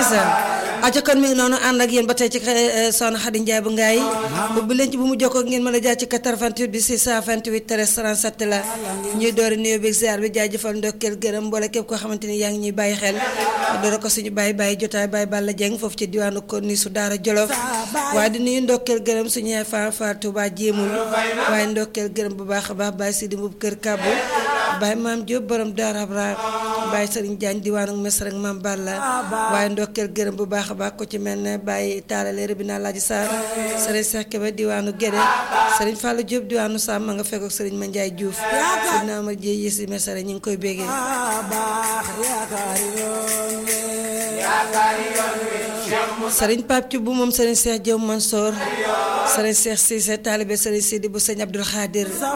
ndeysaan aca kon mi ngi noonu ànd ak yéen ba tey ci soxna Xadi Njaay bu ngaay ubbi leen ci bu mu jokkoo ngeen mën a jaar ci 88 bi 628 13 37 la ñuy doori nuyoo bi ziar bi jaajëfal ndokkeel gërëm mboole képp koo xamante ni yaa ngi ñuy bàyyi xel doora ko suñu bàyyi bàyyi jotaay bàyyi Balla Jeng foofu ci diwaanu ko ni su daara Jolof waaye di nuyu ndokkeel gërëm suñu yaay fa fa Tuuba jéemul waaye ndokkeel gërëm bu baax a baax bàyyi Sidi Mbub kër Kàbbu bàyyi maam Jóob borom daara Abra bàyyi Sëriñ Jaañ diwaanu Mesar ak maam Balla waaye ndokkeel gërëm bu baax a baax ko ci mel ne bàyyi taalale rëbi naa laaji Sarr sëriñ Seex Kebe diwaanu Gédé sëriñ Fallou Diop diwaanu Sam ma nga fekk ak sëriñ Mandiaye Diouf sëriñ Amar Jéy yi si Mesar ñu ngi koy béggee sëriñ Pape Thioub moom sëriñ Seex Diop Mansour sëriñ Seex Cissé taalibe sëriñ Sidi bu sëñ Abdul Xaadir